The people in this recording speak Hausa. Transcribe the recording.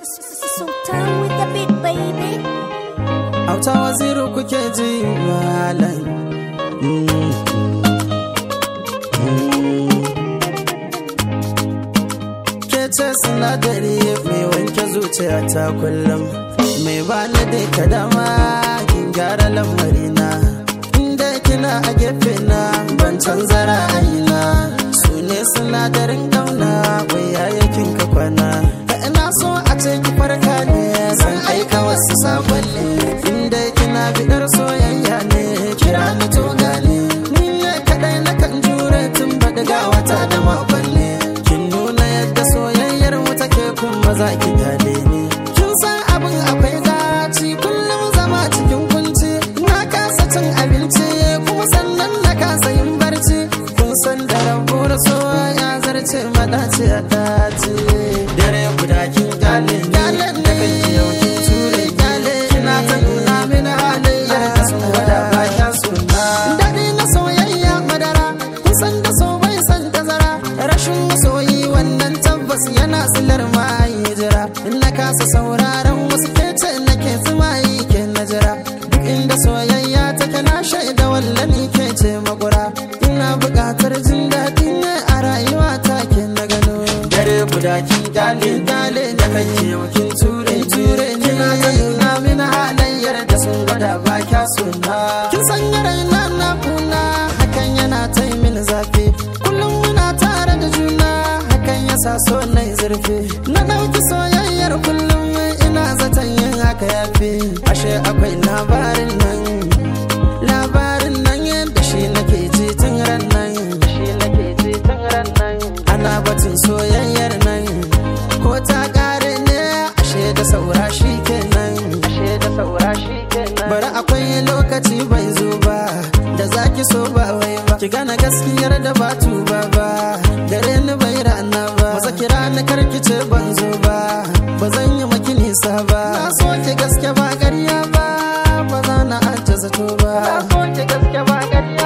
Sultan with the big baby. Auta waziri kuke ji malam. Ke ce sinadari mai wanke zuciya ta kullum. Mai bani da ka dama kin gyara lamarina. Inda kina a gefe na ban canza ra'ayina. Su ne sinadarin ƙauna wai yayakin ka kwana. Da ina so a ce ki farka ne zan aika wasu sakonni. Inda kina bidar soyayya ne kira ni to gane. Ni ne kaɗai na kan jure tun baɗiga wata da makonni. Kin nuna yadda soyayyar mu take kuma za ki gane ni. Kin san abin akwai daci kullum zama cikin kunci. Na kasa cin abinci kuma sannan na kasa yin barci. Kun san da rabu da soya zarce madaci a daci. Dare guda kin gane ni. Da kan yau kin ture gane. Kina ta nuna mini halayyar da sun gwada ba kya suna. Daɗi na soyayya madara. Kun san da so bai san tazara. Rashin masoyi wannan tabbas yana silar mai jira. In na kasa sauraron wasu kece nake tsumayi ke na jira. Duk inda soyayya take na shaida wallani ke ce makura. Ina buƙatar jin daɗi ne a rayuwa ta ke na gano. Dare guda kin gale gale da kake kin ture ture kina ta nuna mini halayyar da sun gwada ba kya suna. Kin sanya raina na kuna hakan yana ta yi mini zafi. Kullum muna tare da juna hakan yasa so na yi zurfi. Na ɗauki soyayyar kullum ina zaton yin haka yafi. Ashe akwai labarin nan. Labarin nan yadda shi nake ji tun ran nan. Shi nake ji tun ran nan. Ana batun soyayyar nan. Ko ta ƙare ne ashe da saura shi kenan. Ashe da saura shi kenan. Bari akwai lokaci bai zo ba. Da zaki so ba wai ba. Ki gane gaskiyar da ba tuba ba. Gare ni bai rana ba. Maza kira ni karkice ban zo ba. Ba zan yi maki nisa ba. Na so ki gaske ba ƙarya ba. Ba za na ajiye zato ba. Na so ki gaske ba ƙarya